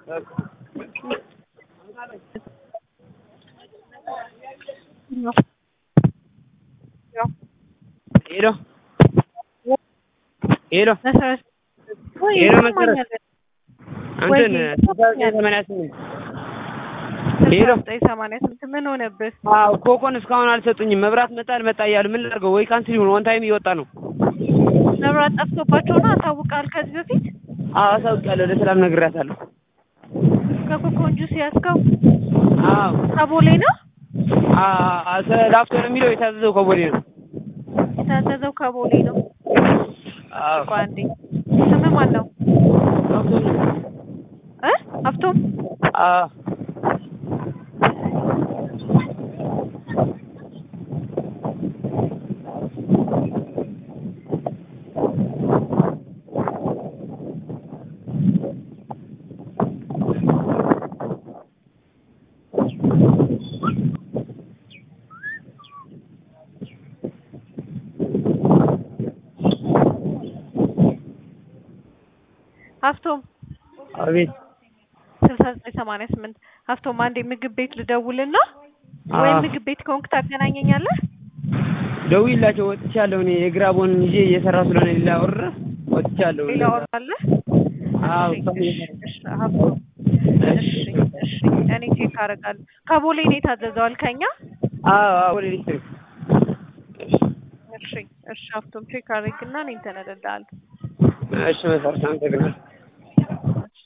ሄሎ ሄሎ መሰረት ወይ ሄሎ ይሰማኛል። መሰረት እንትን ወይ ሰማንያ ስምንት ሄሎ ዘጠኝ ሰማንያ ስምንት ምን ሆነብህ? አዎ ኮኮን እስካሁን አልሰጡኝም። መብራት መጣ አልመጣ እያሉ ምን ላድርገው? ወይ ካንስል ይሁን ኦን ታይም እየወጣ ነው። መብራት ጠፍቶባቸው ነው አሳውቃል። ከዚህ በፊት አዎ አሳውቂያለሁ። ለሰላም ነግሬያታለሁ። ከኮኮን ጁስ ያዝከው አዎ ከቦሌ ነው አዎ ላፍቶ ነው የሚለው የታዘዘው ከቦሌ ነው። የታዘዘው ከቦሌ ነው። አዎ ቆይ አንዴ ስምህ ማን ነው ላፍቶ ነው። እ ሀብቶም አዎ ሀብቶም አቤት ስልሳ ዘጠኝ ሰማንያ ስምንት ሀብቶም አንዴ ምግብ ቤት ልደውልና ወይም አዎ። ምግብ ቤት ከሆንክ ታገናኘኛለህ። ደውዪላቸው ወጥቻለሁ። እኔ የግራቦን ይዤ እየሰራሁ ስለሆነ ሌላ ወር ወጥቻለሁ። ሌላ ወር አለ። አዎ እሺ፣ እስካሁን እሺ፣ እሺ፣ ሀብቶም እሺ፣ እሺ፣ እኔ ቼክ አደርጋለሁ። ከቦሌ ነው የታዘዘው አልከኛ? አዎ አዎ ወደ ኤሌክትሪክ እሺ፣ እሺ ሀብቶም ቼክ አድርግና እኔ እንትን እልልሃለሁ። እሺ መሰረት አመሰግናለሁ።